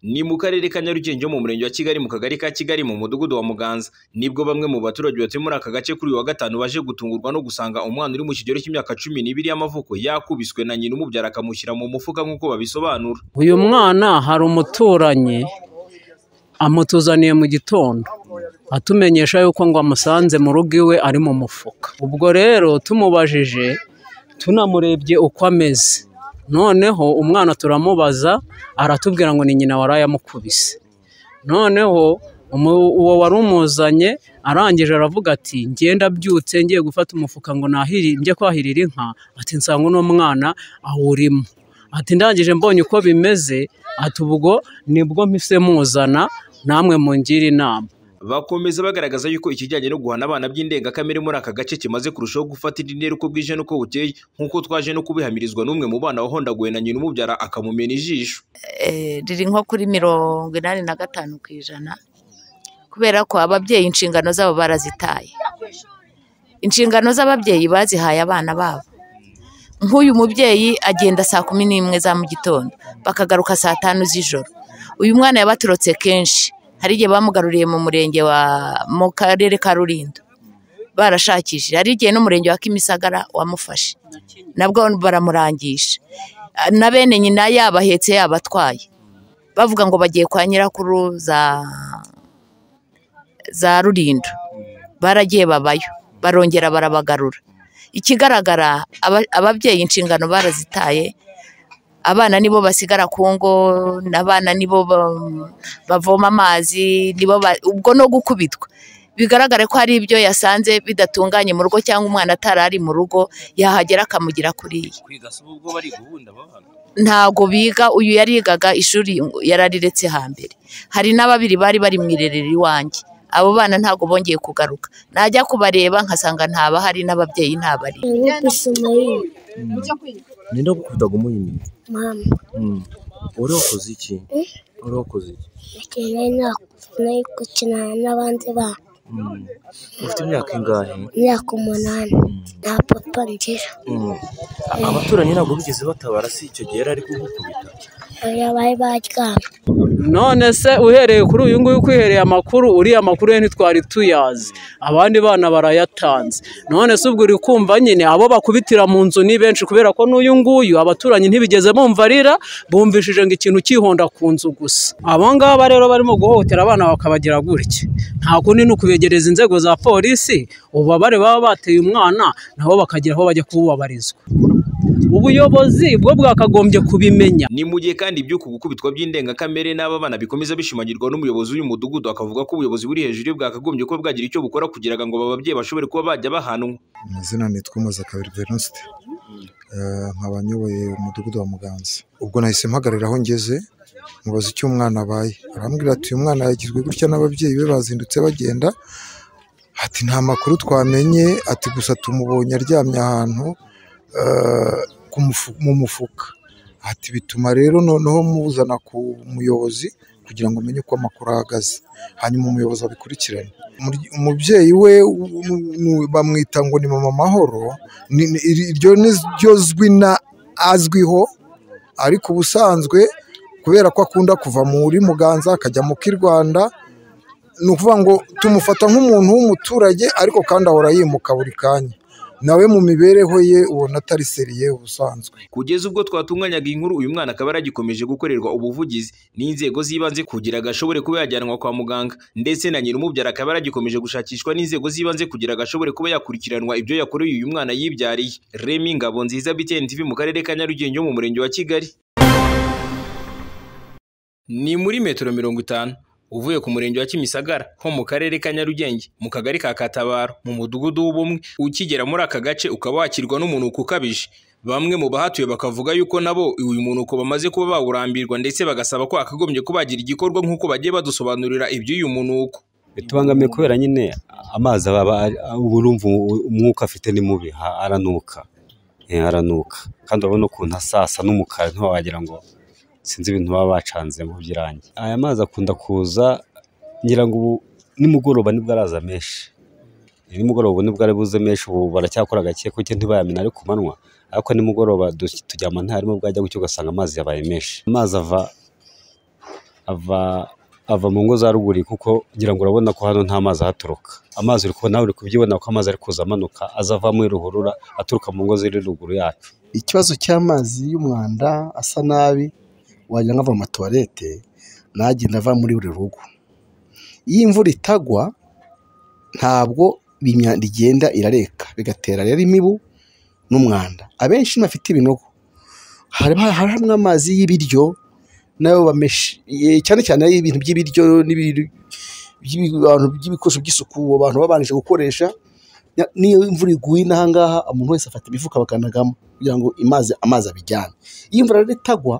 Ni mu karere ka Nyarugenge mu murenge wa Kigali mu kagari ka Kigali mu mudugudu wa Muganza nibwo bamwe mu baturage batuye muri aka gace kuri uyu wa gatanu baje gutungurwa no gusanga umwana uri mu kigero cy'imyaka cumi n'ibiri y'amavuko yakubiswe na nyina umubyara akamushyira mu mufuka nk'uko babisobanura. uyu mwana hari umuturanyi amutuzaniye mu gitondo atumenyesha yuko ngo amusanze mu rugo iwe ari mu mufuka ubwo rero tumubajije tunamurebye uko ameze noneho umwana turamubaza aratubwira ngo ni nyina waraye amukubise noneho umu- uwo wari umuzanye arangije aravuga ati ngenda abyutse ngiye gufata umufuka ngo nahiri njye kwahirira inka ati nsanga uno mwana awurimo ati ndangije mbonye uko bimeze ati ubwo nibwo mpise muzana namwe mungire inama Bakomeza bagaragaza yuko ikijyanye no guhana abana by'indengakamere muri aka gace kimaze kurushaho gufata indi ntera uko bwije n'uko bukeye nk'uko twaje no kubihamirizwa n'umwe mu bana wahondaguwe na nyina umubyara akamumena ijisho. eh, riri nko kuri mirongo inani na gatanu ku ijana kubera ko ababyeyi inshingano zabo barazitaye inshingano z'ababyeyi bazihaye abana babo nk'uyu mubyeyi agenda saa kumi n'imwe za mu gitondo bakagaruka saa tanu z'ijoro uyu mwana yabaturutse kenshi hari igihe bamugaruriye mu murenge wa mu karere ka rulindo barashakishije hari igihe n'umurenge wa kimisagara wamufashe nabwo baramurangisha na bene nyina yabahetse yabatwaye bavuga ngo bagiye kwa nyirakuru za za rulindo baragiye babayo barongera barabagarura ikigaragara aba- ababyeyi inshingano barazitaye abana nibo basigara ku ngo n'abana nibo ba- bavoma amazi nibo ba- ubwo no gukubitwa bigaragare ko hari ibyo yasanze bidatunganye mu rugo cyangwa umwana atari ari mu rugo yahagera akamugira kuriya kwiga si ubwo bari guhunda abana ntago biga uyu yarigaga ishuri yarariretse hambere hari n'ababiri bari bari mu irerero iwanjye abo bana ntago bongeye kugaruka najya kubareba nkasanga ntabahari n'ababyeyi ntabari Nilikuwa Ismail ninde wagukundaga umuyini mama uri wakoze iki uri wakoze iki nakeneye na nari gukina n'abandi bana Mm. ufite imyaka ingahe imyaka umunani nta papa ngira Mm. A- abaturanyi ntabwo bigeze batabara si icyo gihe yari ari kugukubita oya bari baryama none se uhereye kuri uyu nguyu kwihereye amakuru uriya makuru ye ntitwari tuyazi abandi bana barayatanze none se ubwo uri kumva nyine abo bakubitira mu nzu ni benshi kubera ko n'uyu nguyu abaturanyi ntibigeze bumva arira bumvishije ngo ikintu cyihonda ku nzu gusa abo ngaba rero barimo guhohotera abana bakabagira gutya nta kundi ni ukubegereza inzego za polisi ububabare baba bateye umwana nabo bakagira aho bajya kububabarizwa ubuyobozi bwo bwakagombye kubimenya Ni mu gihe kandi iby'uku gukubitwa by'indengakamere n'aba bana bikomeza bishimangirwa n'umuyobozi w'uyu mudugudu akavuga ko ubuyobozi buri hejuru ye bwakagombye kuba bwagira icyo bukora kugira ngo aba babyeyi bashobore kuba bajya bahanwa. amazina nitwa Muzakabiri Venuste Eh, nkaba nyoboye umudugudu wa Muganza ubwo nahise mpagarara aho ngeze mubaza icyo umwana abaye arambwira ati uyu mwana yagizwe gutya n'ababyeyi be bazindutse bagenda ati nta makuru twamenye ati gusa tumubonye aryamye ahantu eh, ku mufu- mu mufuka ati bituma rero noneho muzana ku muyobozi kugira ngo umenye uko amakuru ahagaze hanyuma umuyobozi abikurikirane Umuryi- umubyeyi we u- u- nu- bamwita ngo ni mama mahoro ni- ni- iri- iryo ni ryo zwi na azwiho ariko ubusanzwe kubera ko akunda kuva muri muganza akajya mu k'i rwanda ni ukuvuga ngo tumufata nk'umuntu w'umuturage ariko kandi ahora yimuka buri kanya nawe mu mibereho ye ubona atari seriye ubusanzwe Kugeza ubwo twatunganyaga iyi nkuru uyu mwana akaba yaragikomeje gukorerwa ubuvugizi n'inzego z'ibanze kugira ngo ashobore kuba yajyanwa kwa muganga ndetse na nyiri umubyara akaba yaragikomeje gushakishwa n'inzego z'ibanze kugira ngo ashobore kuba yakurikiranwa ibyo yakoreye uyu mwana yibyariye. Remy Ngabonziza BTN TV mu karere ka Nyarugenge yo mu murenge wa Kigali. Ni muri metero mirongo itanu uvuye ku murenge wa Kimisagara ho mu karere ka Nyarugenge mu kagari ka Katabaro mu mudugudu w'ubumwe ukigera muri aka gace ukaba wakirwa n'umunuko ukabije bamwe mu bahatuye bakavuga yuko nabo uyu munuko bamaze kuba bawurambirwa ndetse bagasaba ko akagombye kubagira igikorwa nk'uko bagiye badusobanurira iby'uyu munuko bitubangamiye kubera nyine amazi aba ari- uba urumva u- umwuka afite ni mubi ha- aranuka Eh, aranuka kandi urabona ukuntu asasa n'umukara ntiwaba wagira ngo sinzi ibintu baba bacanzemo by'irangi aya mazi akunda kuza ngira ngo ubu nimugoroba nibwo araza menshi Eh, nimugoroba ubu nibwo ari buze menshi ubu baracyakora gake kuko ntibayamena ari ku manywa ariko nimugoroba du- turyama ntarimo bwajya gucyo ugasanga amazi yabaye menshi amazi ava ava ava mu ngo za ruguru kuko ngira ngo urabona ko hano nta mazi ahaturuka amazi uri kubona nawe uri kubyibona ko amazi ari kuza amanuka aza ava muri ruhurura aturuka mu ngo ziri ruguru yacu ikibazo cy'amazi y'umwanda asa nabi wagira ngo ava mu matuwarete nagenda ava muri buri rugo iyo imvura itagwa ntabwo imyanda igenda irareka bigatera rero imibu n'umwanda abenshi bafite ibinogo hari hari hamwe amazi y'ibiryo nayo bameshe eh, cyane cyane ibintu by'ibiryo n'ibintu by'ibintu by'ibikoresho by'isuku abantu babanje gukoresha nya- n'iyo imvura iguye n'aha ngaha umuntu wese afata imifuka bakanagamo kugira ngo amazi amazi abijyane iyo imvura rero itagwa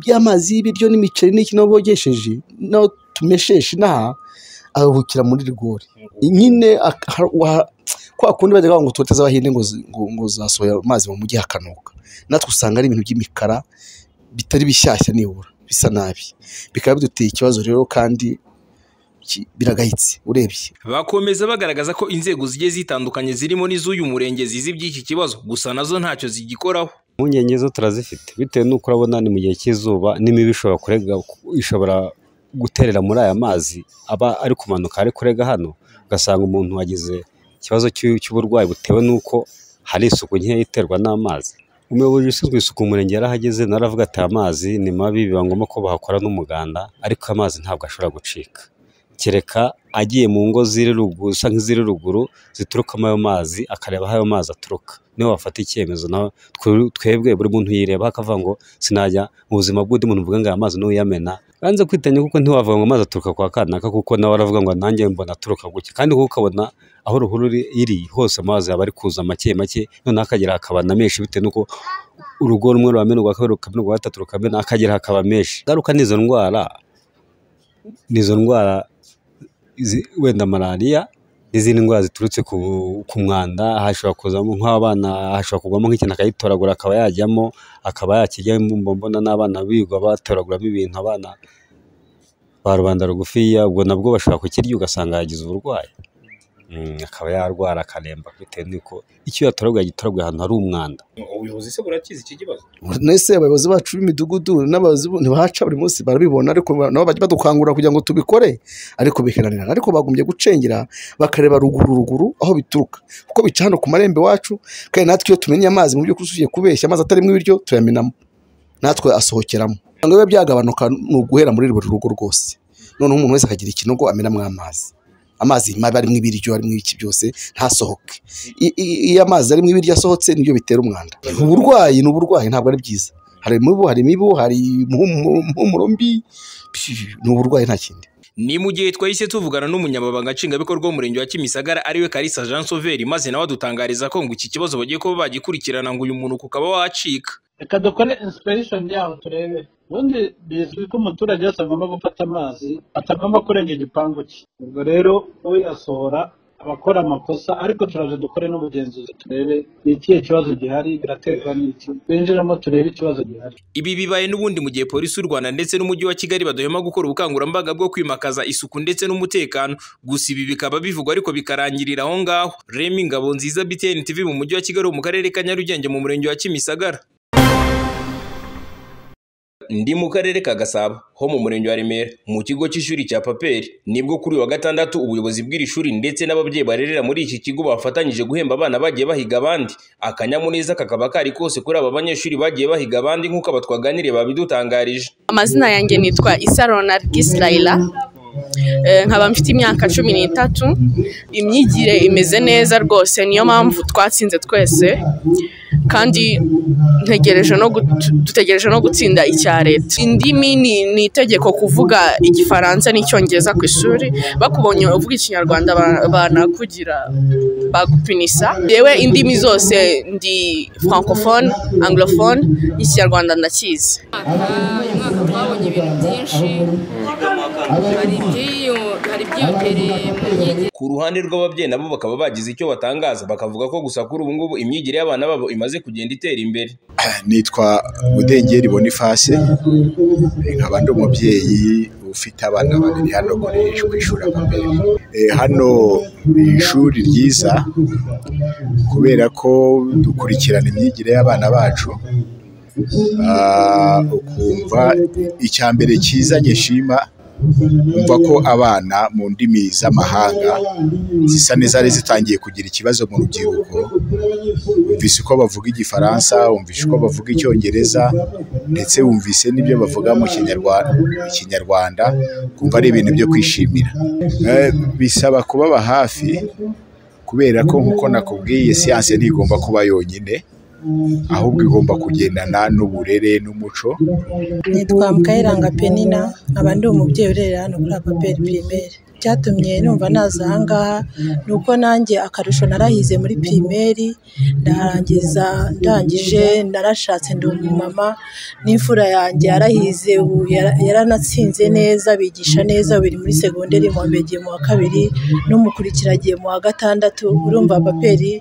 by'amazi y'ibiryo n'imiceri n'iki nabo bogesheje naho tumesheshe inaha aruhukira muri rigori nyine ak- ha- wa- kwa kundi bajya bavuga ngo tuwete z'abahinde ngo zi- ngo- ngo zasohoye amazi mu mujyi hakanuka natwe usanga ari ibintu by'imikara bitari bishyashya nibura bisa nabi bikaba biduteye ikibazo rero kandi ki- biragayitse urebye bakomeza bagaragaza ko inzego zigiye zitandukanye zirimo n'iz'uyu murenge zizi iby'iki kibazo gusa nazo ntacyo zigikoraho impungenge zo turazifite bitewe n'uko urabona ni mu gihe cy'izuba n'imibu ishobora kurega ishobora guterera muri aya mazi aba ari kumanuka ari kurega hano ugasanga umuntu wagize ikibazo cy'u- cy'uburwayi butewe n'uko hari isuku nkeya iterwa n'amazi umuyobozi ushinzwe isuku mu murenge yarahageze naravuga ati aya mazi ni mabi biba ngombwa ko bahakora n'umuganda ariko amazi ntabwo ashobora gucika kereka agiye mu ngo ziri ruguru zisa nk'iziri ruguru ziturukamo ayo mazi akareba aho ayo mazi aturuka niho wafata icyemezo nawe twe- twebwe buri muntu yireba akavuga ngo sinajya mu buzima bw'undi muntu mvuga ngo aya mazi n'uyamena banze kwitanya kuko ntiwavuga ngo amazi aturuka kwa kanaka kuko nawe aravuga ngo nanjye mbona aturuka gutya kandi kuko ukabona aho ruhuru iri- iri hose amazi aba ari kuza make make noneho akagera hakaba na menshi bitewe n'uko urugo rumwe ruramena urwa kabiri rukamena urwa gatatu rukamena akagera hakaba menshi ingaruka n'izo ndwara n'izo ndwara izi- wenda malariya n'izindi ndwara ziturutse ku, ku mwanda hashobora kuzamo nk'abana hashobora kugwamo nk'ikintu akagitoragura akaba yajyamo akaba yakirya mba mbona n'abana bigwa batoraguramo ibintu abana ba rubanda rugufiya ubwo nabwo bashobora kukirya ugasanga yagize uburwayi Mm, akaba yarwara akaremba bitewe n'uko icyo yatoraguye yagitoraguye ahantu hari umwanda ubuyobozi se burakizi iki kibazo nese abayobozi bacu b'imidugudu n'abayobozi bo- ntibahaca buri munsi barabibona ariko ba- nabo bajya badukangurira kugira ngo tubikore ariko biheranirana ariko bagombye gucengera bakareba ruguru ruguru aho bituruka kuko bica hano ku marembo iwacu kandi natwe iyo tumenye amazi mu by'ukuri ugiye kubeshya amazi atarimo ibiryo tuyamenamo natwe asohokeramo kugira ngo bibe byagabanuka ni uguhera muri buri rugo rwose noneho umuntu wese akagira ikinogo amenamo amazi amazi mabi arimo ibiryo arimo iki byose ntasohoke I- i- iyo amazi arimo ibiryo asohotse nibyo bitera umwanda uburwayi ni uburwayi ntabwo ari byiza hari imibu hari imibu hari impumuro impumuro mbi Pfi, ni uburwayi nta kindi ni mu gihe twahise tuvugana n'umunyamabanga nshingwabikorwa w'umurenge wa kimisagara ariwe karisa jean sauveri maze nawe adutangariza ko ngo iki kibazo bagiye kuba bagikurikirana ngo uyu muntu ukaba wacika reka dukore insipiration yaho turebe ubundi bizwi ko umuturage wese agomba gufata amazi atagomba kurenga igipangu cye ubwo rero uyasohora abakora amakosa ariko turaje dukore n'ubugenzuzi turebe ni ikihe kibazo gihari biraterwa n'iki binjiramo turebe ikibazo gihari ibi bibaye n'ubundi mu gihe polisi y'u rwanda ndetse n'umujyi wa kigali badahema gukora ubukangurambaga bwo kwimakaza isuku ndetse n'umutekano gusa ibi bikaba bivugwa ariko bikarangirira aho ngaho remi ngabo nziza btn tv mu mujyi wa kigali mu karere ka nyarugenge mu murenge wa kimisagara ndi mu karere ka gasabo ho mu murenge wa remera mu kigo cy'ishuri cya paperi nibwo kuri uyu wa gatandatu ubuyobozi bw'iri shuri ndetse n'ababyeyi barerera muri iki kigo bafatanyije guhemba abana bagiye bahiga abandi akanyamuneza kakaba kari kose kuri aba banyeshuri bagiye bahiga abandi nk'uko aba twaganiriye babidutangarije amazina yanjye nitwa isarona gisirayira nkaba mfite imyaka cumi n'itatu imyigire imeze neza rwose niyo mpamvu twatsinze twese kandi ntegereje no gut- dutegereje no gutsinda icya leta indimi ni ni itegeko kuvuga igifaransa n'icyongereza ku ishuri bakubonye uvuga ikinyarwanda ba- banakugira bagupinisa yewe indimi zose ndi francophone anglophone ikinyarwanda ndakizi uyu mwaka twabonye ibintu byinshi hari iby'iyo- hari ibyiyongereye mu myigire ku ruhande rw'ababyeyi nabo bakaba bagize icyo batangaza bakavuga ko gusa kuri ubu ngubu imyigire y'abana babo imaze kugenda itera imbere nitwa mudengeri bonifase nkaba ndi umubyeyi ufite abana babiri hano kuri ku ishuri paperi hano ni ishuri ryiza kubera ko dukurikirana imyigire y'abana bacu Ah, ukumva icya mbere cyiza nyishima umva ko abana mu ndimi z'amahanga zisa n'izari zitangiye kugira ikibazo mu rubyiruko wumvise uko bavuga igifaransa wumvise uko bavuga icyongereza ndetse wumvise n'ibyo bavuga mu kinyarwanda ikinyarwanda kumva ari ibintu byo kwishimira Eh, bisaba kubaba hafi kubera ko nk'uko nakubwiye siyanse ntigomba kuba yonyine ahubwo igomba kugendana n'uburere n'umuco nitwa mukayiranga penina nkaba ndi umubyeyi urerera hano kuri apaperi pirimeri icyatumye numva naza aha ngaha ni uko nanjye akarusho narahize muri pirimeri ndarangiza ndangije narashatse ndi umumama n'imfura yanjye yarahize ubu yara- yaranatsinze neza bigisha neza biri muri segonderi mu wa mbere agiye mu wa kabiri n'umukurikira agiye mu wa gatandatu urumva paperi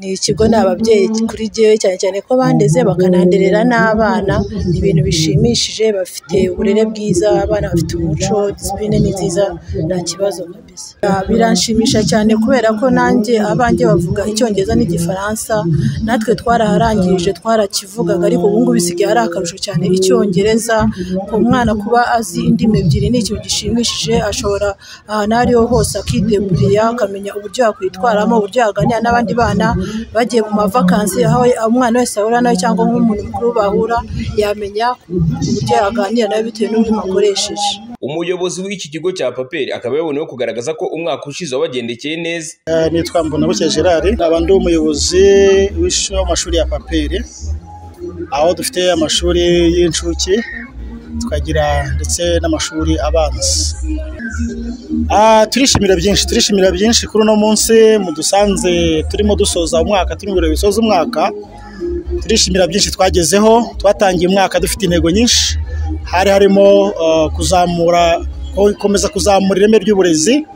ni ikigo ni ababyeyi kuri jyewe cyane cyane ko bandeze bakananderera n'abana ni ibintu bishimishije bafite uburere bwiza abana bafite umuco disipurine ni nziza nta kibazo kabisa Ah, biranshimisha cyane kubera ko nanjye abanjye bavuga icyongereza n'igifaransa natwe twaraharangirije twarakivugaga ariko ubu ngubu bisigaye ari akarusho cyane icyongereza ku mwana kuba azi indimi ebyiri ni ikintu gishimishije ashobora ahantu aho ariho hose akideburira akamenya uburyo yakwitwaramo uburyo yaganira n'abandi bana bagiye mu mavakansi aho umwana wese ahura nawe cyangwa nk'umuntu mukuru bahura yamenya uburyo yaganira nawe bitewe n'uburyo akoresheje umuyobozi w'iki kigo cya paperi akaba yaboneyeho kugaragaza ko umwaka ushize wabagendekeye neza Eh, nitwa mbonabucye gerard nkaba ndi umuyobozi w'ishuri w'amashuri ya paperi aho dufite amashuri y'incuke tukagira ndetse n'amashuri abanza Ah, turishimira byinshi turishimira byinshi kuri uno munsi mudusanze turimo dusoza umwaka turi mu birori bisoza umwaka turishimira byinshi twagezeho twatangiye umwaka dufite intego nyinshi hari harimo eh, kuzamura gukomeza kuzamura ireme ry'uburezi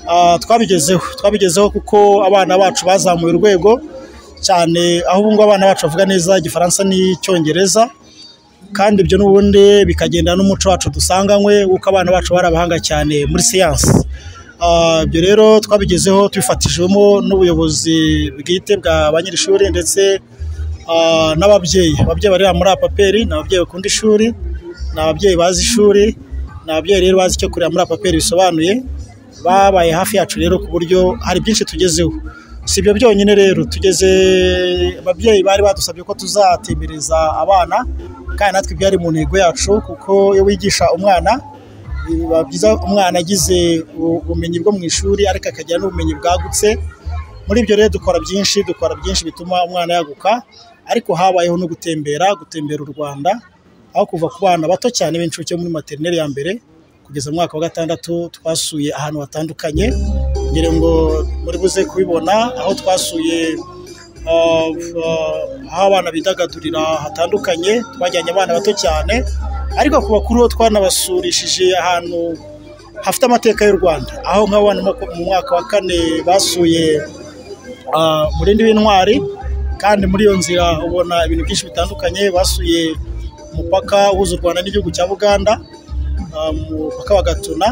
Ah, twabigezeho twabigezeho kuko abana bacu bazamuye urwego cyane aho ubu ngubu abana bacu bavuga neza igifaransa n'icyongereza kandi ibyo n'ubundi bikagenda n'umuco wacu dusanganywe kuko abana bacu bari abahanga cyane muri siyansi Ah, ibyo rero twabigezeho tubifatijwemo n'ubuyobozi bwite bwa ba nyir'ishuri ndetse ah, n'ababyeyi ababyeyi barera muri apaperi ni ababyeyi bakunda ishuri ni ababyeyi bazi ishuri ni ababyeyi rero bazi icyo kurera muri apaperi bisobanuye babaye hafi yacu rero ku buryo hari byinshi tugezeho si ibyo byonyine rero tugeze ababyeyi bari badusabye ko tuzatembereza abana kandi natwe byari mu ntego yacu kuko iyo wigisha umwana biba byiza umwana agize u- ubumenyi bwo mu ishuri ariko akagira n'ubumenyi bwagutse muri ibyo rero dukora byinshi dukora byinshi bituma umwana yaguka ariko habayeho no gutembera gutembera u rwanda aho kuva ku bana bato cyane b'incuke muri materineri ya mbere kugeza mu mwaka wa gatandatu twasuye ahantu hatandukanye ngira ngo muri buze kubibona aho twasuye ah, ah, aho abana bidagadurira hatandukanye twajyanye abana bato cyane ariko ku bakuru bo twanabasurishije ahantu hafite amateka y'u rwanda aho nk'abana mu- mu mwaka wa kane basuye ah, umurindi w'intwari kandi muri iyo nzira ubona ibintu byinshi bitandukanye basuye umupaka uhuza u rwanda n'igihugu cya buganda ah, umupaka wa gatuna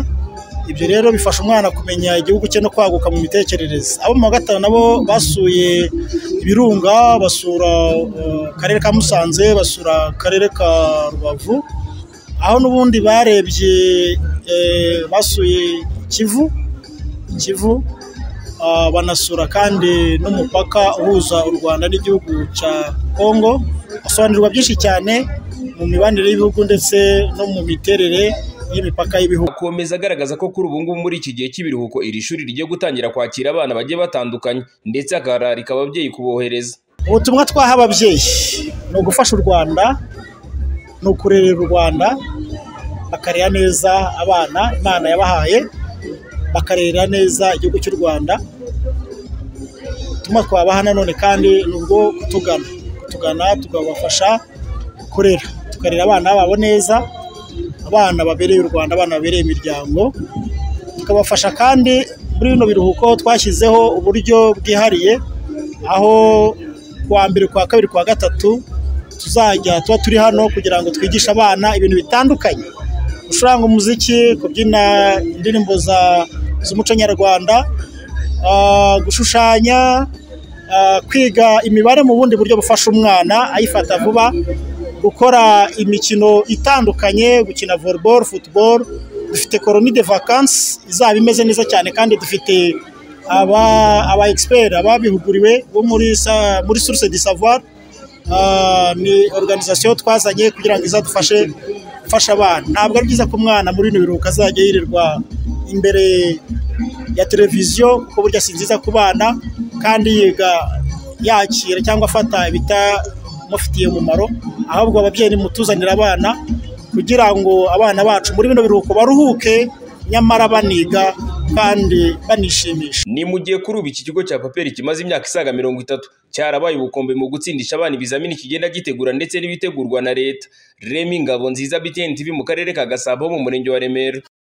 ibyo rero bifasha umwana kumenya igihugu cye no kwaguka mu mitekerereze abo mu wa gatanu nabo basuye ibirunga basura eh, akarere ka musanze basura akarere ka rubavu aho n'ubundi barebye eh, basuye kivu kivu ah, banasura kandi n'umupaka uhuza u rwanda n'igihugu cya kongo basobanurirwa byinshi cyane mu mibanire y'ibihugu ndetse no mu miterere y'imipaka y'ibihugu akomeza agaragaza ko kuri ubu ngubu muri iki gihe cy'ibiruhuko iri shuri rigiye gutangira kwakira abana bagiye batandukanye ndetse akararika ababyeyi kubohereza ubutumwa twaha ababyeyi ni ugufasha u rwanda ni ukurerera u rwanda bakarera neza abana imana yabahaye bakarera neza igihugu cy'u rwanda ubutumwa twabaha nanone kandi ni ubwo kutugana kutugana tukabafasha kurera tukarera abana babo neza abana babereye u rwanda abana babereye imiryango tukabafasha kandi muri bino biruhuko twashyizeho uburyo bwihariye aho kuwa mbere kuwa kabiri kuwa gatatu tuzajya tuba turi hano kugira ngo twigishe abana ibintu bitandukanye gucuranga umuziki kubyina indirimbo za- z'umuco nyarwanda ah, gushushanya ah, kwiga imibare mu bundi buryo bufasha umwana ayifata vuba gukora imikino itandukanye gukina volleyball football dufite koroni de vacances izaba imeze neza cyane kandi dufite aba aba expert ababihuguriwe bo muri sa- muri source de savoir Ah, ni organisation twazanye kugira ngo izadufashe gufasha abana ntabwo ari byiza ko umwana muri bino biruhuko azajya yirirwa imbere ya televiziyo ko burya si nziza ku bana kandi yiga yakira cyangwa afata ibitamufitiye umumaro ahubwo ababyeyi nimutuzanira abana kugira ngo abana bacu muri bino biruhuko baruhuke nyamara baniga kandi banishimisha ni mu gihe kuri ubu iki kigo cya paperi kimaze imyaka isaga mirongo itatu cyarabaye ubukombe mu gutsindisha abana ibizamini kigenda gitegura ndetse n'ibitegurwa na leta remi ngabo nziza btn tv mu karere ka gasabo ho mu murenge wa remera